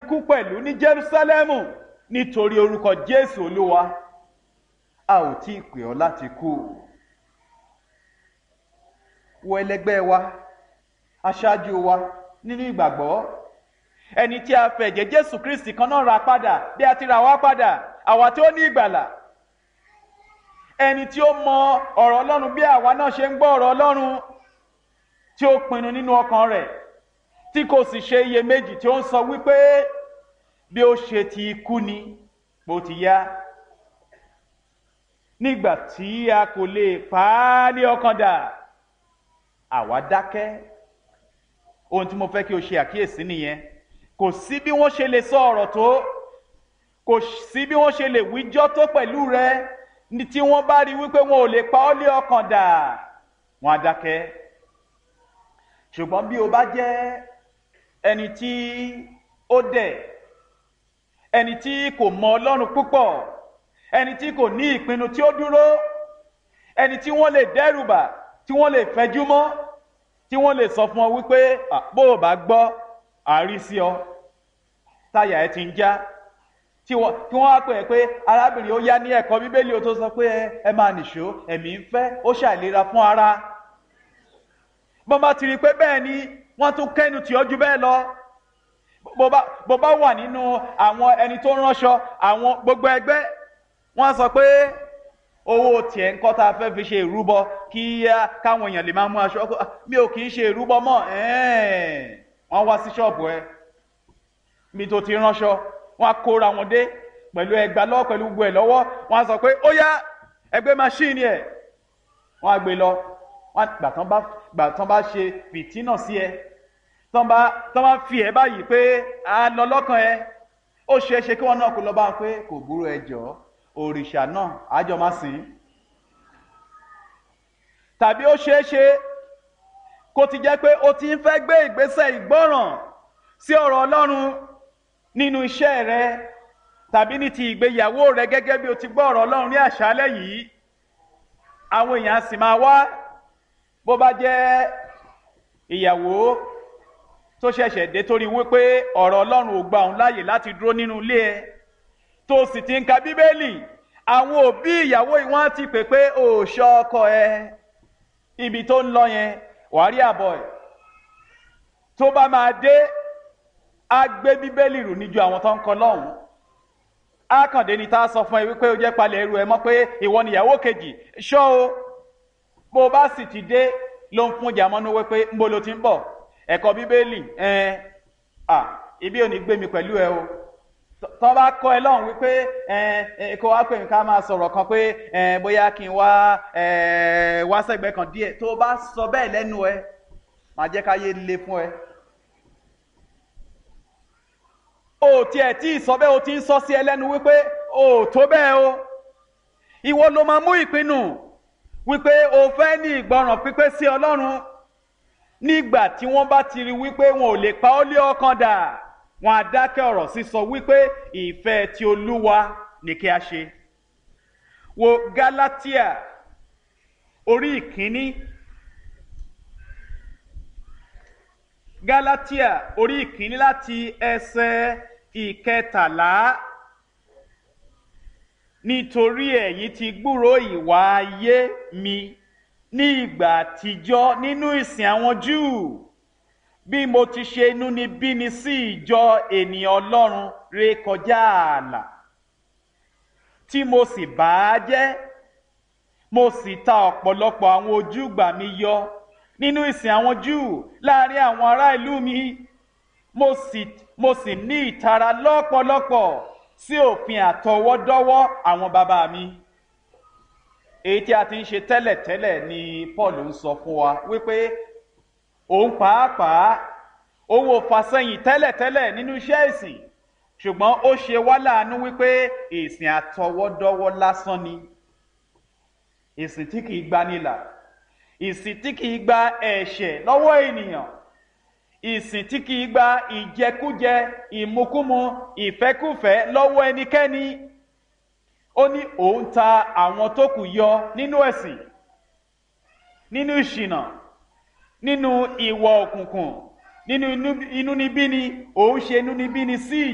kú pẹ̀lú ní Jerúsálẹ́mù nítorí orúkọ Jésù Olúwa a ò tí ì pè ọ́ láti kú wo ẹlẹgbẹ́ wa aṣáájú wa nínú ìgbàgbọ́ ẹni tí a fẹ̀jẹ̀ Jésù Kristi kan náà ra padà bí a ti ra wá padà àwa tí ó ní ìgbàlà ẹni tí ó mọ ọ̀rọ̀ Ọlọ́run bí àwa náà ṣe ń gbọ́ ọ̀rọ̀ Ọlọ́run tí ó pinnu nínú ọkàn rẹ̀ tí kò sì ṣe iyèméjì tí ó ń sọ wípé bí ó ṣe ti kú ni bó ti yá nígbà tí a kò lè pa á ní ọkàn dà àwa dákẹ́ ohun tí mo fẹ́ kí o ṣe àkíyèsí nìyẹn kò sí bí wọ́n ṣe lè sọ ọ̀rọ̀ tó kò sí bí wọ́n ṣe lè wíjọ́ tó pẹ̀lú rẹ ní tí wọ́n bá rí wípé wọn ò lè pa ọ́ lé ọkàn dà wọ́n á dákẹ́ ṣùgbọ́n bí o bá jẹ́ ẹni tí ó dẹ̀ ẹni tí kò mọ Ọlọ́run púpọ̀ ẹni tí kò ní ìpinnu tí ó dúró ẹni tí wọ́n lè dẹ́rùbà tí wọ́n lè fẹjú mọ́ tí wọ́n lè sọ fún ọ wípé bó o bá gbọ́ àárí sí ọ táyà ẹ ti ń já tí wọ́n á pè é pé arábìnrin ó yá ní ẹ̀kọ́ bíbélì ó tó sọ pé ẹ máa nìṣó ẹ̀mí ń fẹ́ ó ṣàìlera fún ara bọ́n bá ti rí i pé bẹ́ẹ̀ ni wọ́n tún kẹ́nu tì ọ́ ju bẹ́ẹ̀ lọ bó bá wà nínú àwọn ẹni tó ránṣọ àwọn gbogbo ẹgbẹ́ wọ́n sọ pé owó tiẹ̀ ń kọ́ tá a fẹ́ fi ṣe ìrúbọ kí káwọn èèyàn lè máa mú aṣọ mi ò kì í ṣe ìrúbọ mọ́ wọ́n wá sí ṣọ́ọ̀bù ẹ mi tó ti ránṣọ wọ́n á kóra wọn dé pẹ̀lú ẹgbà lọ́wọ́ pẹ̀lú gbogbo ẹ̀ lọ́wọ́ wọ́n á sọ pé ó yá ẹgbẹ́ máṣíìnì ẹ̀ wọ́n á gbé lọ wọ́n gbà tán bá gbà tán bá ṣe fìtínà sí ẹ tán bá tán bá fi ẹ báyìí pé a lọ lọ́kàn ẹ ó ṣeé ṣe kí wọ́n náà kó lọ bá wọn pé kò burú ẹ jọ̀ọ́ òrìṣà náà àjọ máa sìn tàbí ó ṣeé ṣe kó ti jẹ́ pé ó ti ń fẹ́ gbé ìgbésẹ̀ ìgbọ́ràn sí ọ̀rọ̀ Ọlọ́run nínú iṣẹ́ rẹ tàbí ní ti ìgbéyàwó rẹ gẹ́gẹ́ bí o ti gbọ́ ọ̀rọ̀ Ọlọ́run ní àṣálẹ́ yìí àwọn èèyàn sì máa wá bó bá jẹ́ ìyàwó tó ṣẹ̀ṣẹ̀ dé torí wípé ọ̀rọ̀ Ọlọ́run ò gba òun láàyè láti dúró nínú ilé ẹ tó sì ti ń ka bíbélì àwọn òbí ìyàwó yìí wọ́n ti pè pé ò ṣọ́ ọkọ ẹ ibi tó ń lọ yẹn wàá rí àbọ̀ ẹ̀ tó bá máa dé á gbé bíbélì rù níjú àwọn tó ń kọ lọ́hùn á kàn dé ni tá a sọ fún ẹ wípé ó jẹ́ palẹ̀ ẹrù ẹ mọ́ pé ìwọ nìyàwó kejì ṣọ́ o bó o bá sì ti dé ló ń fún jàmọ́nú wípé ń bo lo ti ń bọ̀ ẹ̀kọ́ bíbélì ẹ̀ à ibi ò ní gbé mi pẹ̀lú ẹ o tọ́ bá kọ́ ẹ lọ́hùn wípé ẹ kó wá pè mí ká máa sọ̀rọ̀ kan pé bóyá kí n wá wá sẹ́gbẹ̀ẹ́ kan díẹ̀ tó bá sọ bẹ́ẹ̀ lẹ́nu ẹ máa jẹ́ káyé le fún ẹ. o tiẹ̀ tí ì sọ bẹ́ẹ̀ o ti ń sọ sí ẹ lẹ́nu wípé o tó bẹ́ẹ̀ o ìwọ ló máa mú ìpinnu wípé o fẹ́ ní ìgbọràn pípé sí Ọlọ́run nígbà tí wọ́n bá ti rí wípé wọn ò lè pa ọ́ lé ọkàn dà wọn á dákẹ́ ọ̀rọ̀ sísọ wípé ìfẹ́ ti olúwa ni kí a ṣe. wo Gálátíà orí ìkíní Gálátíà orí ìkíní láti ẹsẹ̀ ìkẹtàlá nítorí ẹ̀yin ti gbúrò ìwà ayé mi ní ìgbà àtijọ́ nínú ìsìn àwọn Júù bí mo ti ṣe inúnibíni sí ìjọ ènìyàn Ọlọ́run ré kọjá ààlà tí mo sì bà á jẹ́ mo sì ta ọ̀pọ̀lọpọ̀ àwọn ojúgbà mi yọ nínú ìsìn àwọn Júù láàrin àwọn ará ìlú mi mo sì mo sì ní ìtara lọ́pọ̀lọpọ̀ sí òfin àtọwọ́dọ́wọ́ àwọn bàbá mi èyí tí a ti ń ṣe tẹ́lẹ̀tẹ́lẹ̀ ni Paul ń sọ fún wa wípé òun pàápàá òun ò fàsẹ́yìn tẹ́lẹ̀tẹ́lẹ̀ nínú iṣẹ́ ìsìn ṣùgbọ́n ó ṣe wá láàánú wípé ìsìn àtọwọ́dọ́wọ́ lásán ni ìsìn tí kìí gbanilà ìsìn tí kìí gba ẹ̀ṣẹ̀ lọ́wọ́ ènìyàn ìsìn tí kìí gba ìjẹkújẹ ìmukúmu ìfẹ́kúfẹ́ lọ́wọ́ ẹnikẹ́ni ó ní òun ta àwọn tó kù yọ nínú ẹ̀sìn nínú ìṣìnà nínú ìwọ òkùnkùn nínú inúnibíni òun ṣe inúnibíni sí